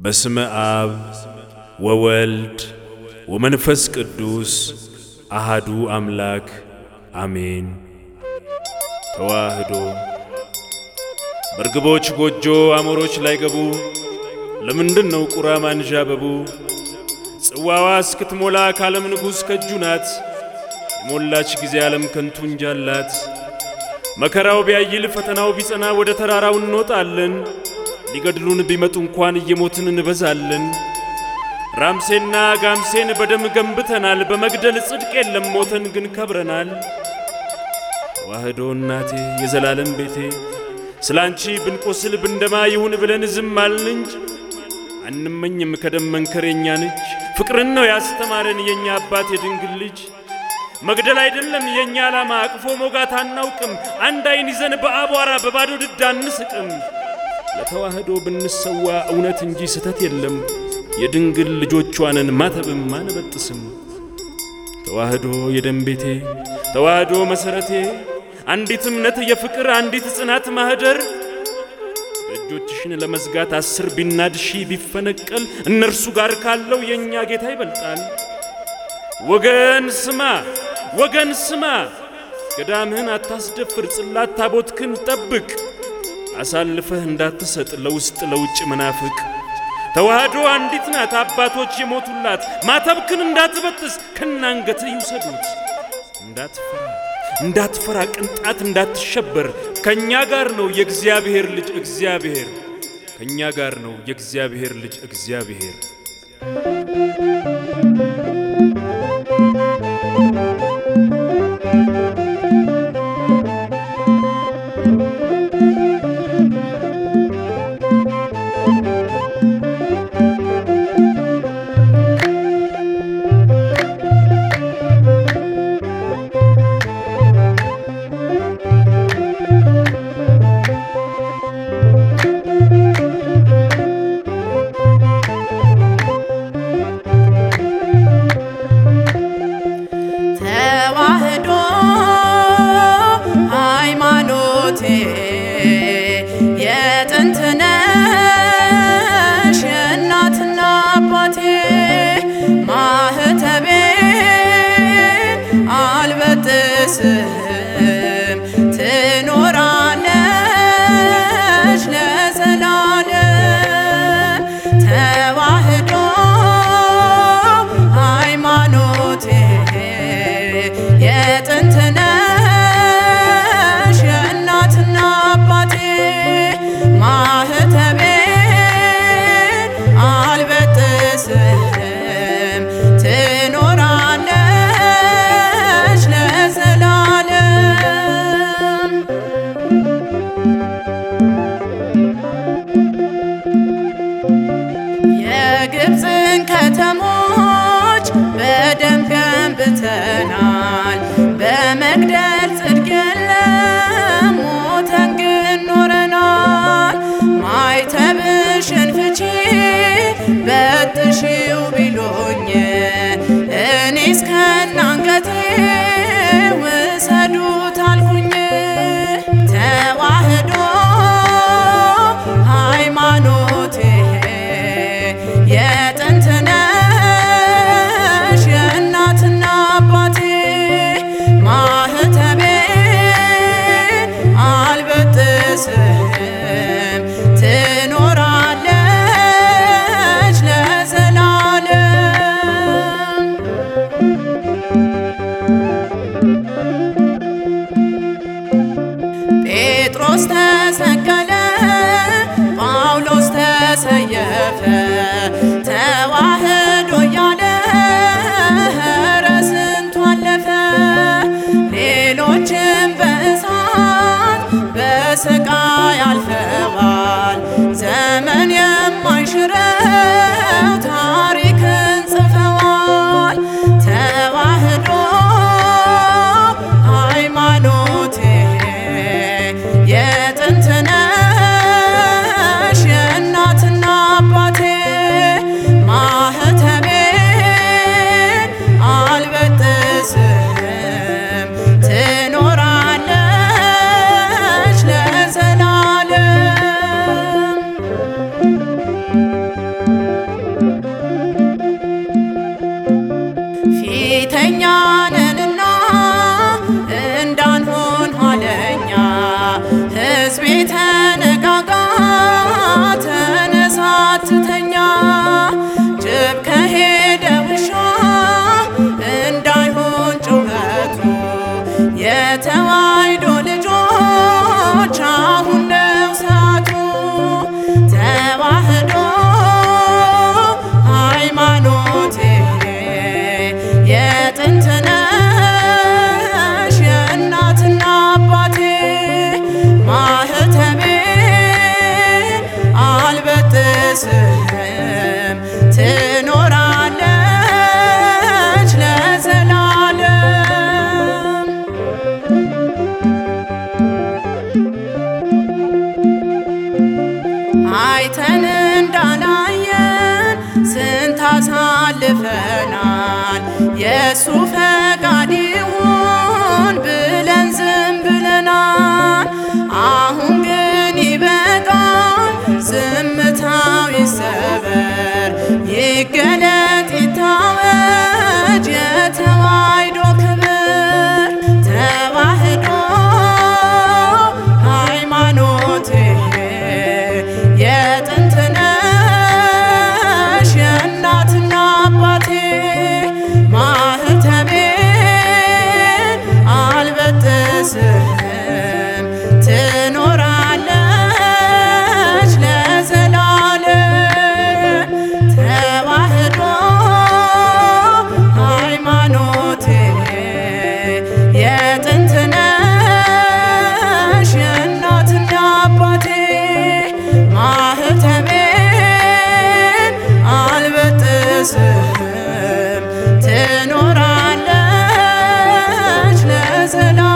በስመ አብ ወወልድ ወመንፈስ ቅዱስ አሃዱ አምላክ አሜን። ተዋህዶ በርግቦች ጎጆ አሞሮች ላይ ገቡ። ለምንድን ነው ቁራ ማንዣበቡ? ጽዋዋ እስክትሞላ ከዓለም ንጉሥ ከእጁ ናት። የሞላች ጊዜ ዓለም ከንቱ እንጃላት። መከራው ቢያይል ፈተናው ቢጸና ወደ ተራራው እንወጣለን። ሊገድሉን ቢመጡ እንኳን እየሞትን እንበዛለን። ራምሴና ጋምሴን በደም ገንብተናል። በመግደል ጽድቅ የለም ሞተን ግን ከብረናል። ተዋህዶ እናቴ የዘላለም ቤቴ ስለ አንቺ ብንቆስል ብንደማ ይሁን ብለን ዝም አልን እንጂ አንመኝም ከደም መንከር የኛን እጅ። ፍቅርን ነው ያስተማረን የእኛ አባት የድንግል ልጅ። መግደል አይደለም የእኛ ዓላማ አቅፎ ሞጋት አናውቅም። አንድ አይን ይዘን በአቧራ በባዶ ድድ አንስቅም። ለተዋህዶ ብንሰዋ እውነት እንጂ ስተት የለም። የድንግል ልጆቿንን ማተብም አንበጥስም። ተዋህዶ የደም ቤቴ ተዋህዶ መሠረቴ አንዲት እምነት የፍቅር አንዲት ጽናት ማኅደር ደጆችሽን ለመዝጋት አስር ቢናድ ሺህ ቢፈነቀል እነርሱ ጋር ካለው የእኛ ጌታ ይበልጣል። ወገን ስማ ወገን ስማ፣ ገዳምህን አታስደፍር፣ ጽላት ታቦትክን ጠብቅ፣ አሳልፈህ እንዳትሰጥ ለውስጥ ለውጭ መናፍቅ። ተዋህዶ አንዲት ናት አባቶች የሞቱላት፣ ማተብክን እንዳትበጥስ ከናንገትህ ይውሰዱት። እንዳትፈራ እንዳትፈራ ቅንጣት እንዳትሸበር፣ ከእኛ ጋር ነው የእግዚአብሔር ልጅ እግዚአብሔር፣ ከእኛ ጋር ነው የእግዚአብሔር ልጅ እግዚአብሔር። ተዋህዶ ሃይማኖቴ የጥንት ነሽ የእናትና አባቴ ማህተቤ አልበጥስም ትኖራለች ለዘላለም ተዋህዶ ሃይማኖቴ የጥንት ነሽ የእናትና አባቴ ማህተቤን አልበጥስም ትኖራለች ለዘላለም የግብፅን ከተሞች በደም ገንብተናል። በመግደል ጽድቅ የለም ሞተን ግን ኖረናል። ማይተብሽን ፍቺ በጥሺው ቢሉኝ እኔስ ከናንገቴ ውሰዱት አልኩኝ። ተዋህዶ ሃይማኖቴ የጥንት ነሽ የእናትና አባቴ ማህተቤ አልበጥስም ትኖራለች ለዘላለም። ጴጥሮስ ተሰቀለ፣ ጳውሎስ ተሰየፈ፣ ተዋህዶ እያለ ኧረ ስንቱ አለፈ። ሌሎችም በእሳት በስቃይ አልፈዋል። ዘመን የማይሽረው ታሪክን ጽፈዋል። ተዋህዶ ሃይማኖቴ የጥንት ነሽ የእናትና አባቴ የእኛ ነንና እንዳንሆን ኋለኛ ሕዝቤ ተነጋጋ ተነሳትተኛ ጅብ ከሄደ ውሻ እንዳይሆን ጩኸቱ የተዋሕዶ ልጆች አሁን ነው ሰዓቱ ተዋሕዶ ሃይማኖቴ የጥንት ነሽ የእናትና አባቴ ማህተቤ አልበጥስም ትኖራለች ለዘላለም አይተን እንዳላየን ስንት አሳልፈናል። የእሱ ፈቃድ ይሁን ብለን ዝም ብለናል። አሁን ግን ይበቃል፣ ዝምታው ይሰበር፣ ይገለጥ ይታወጅ የተዋሕዶ ክብር ተዋሕዶ ሃይማኖቴ የጥንት ነሽ የእናትና አባቴ ማህተቤ አልበጥስም ትኖራለች ለዘላለም ተዋሕዶ ሃይማኖቴ የጥንት ነሽ የእናትና አባቴ ማህተቤን አልበጥስም ትኖራለች ለዘላ